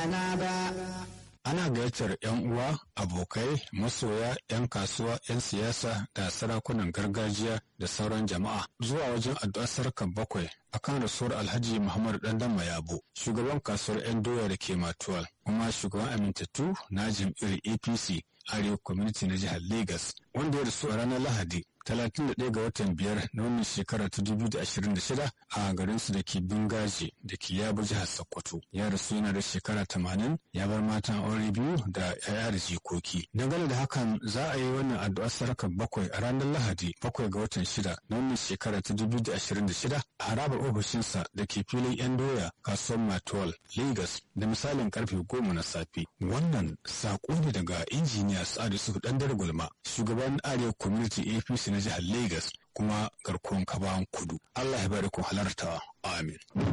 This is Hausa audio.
rana ba. ana gayyatar 'yan uwa abokai masoya 'yan kasuwa 'yan siyasa da sarakunan gargajiya da sauran jama'a zuwa wajen addu'ar sarkar bakwai akan rasuwar alhaji muhammadu dandan mayabo shugaban kasuwar 'yan doya da ke matuwal kuma shugaban amintattu na jam'iyyar apc arewa community na jihar lagos wanda ya rasu a ranar lahadi 31 ga watan biyar na wannan shekara ta 2026 a garinsu da ke bingaji da ke yabo jihar sokoto ya rasu yana da shekara 80 ya bar matan aure biyu da yaya da jikoki dangane da hakan za a yi wannan addu'ar sarakar bakwai a ranar lahadi bakwai ga watan shida na wannan shekara ta 2026 a harabar ofishinsa da ke filin yan doya kasuwar matuwal lagos da misalin karfe goma na safe wannan saƙo ne daga injiniya sa'adu su dan gulma shugaban arewa community apc na jihar lagos kuma garkuwan kabawan kudu allah ya bari ku halarta amin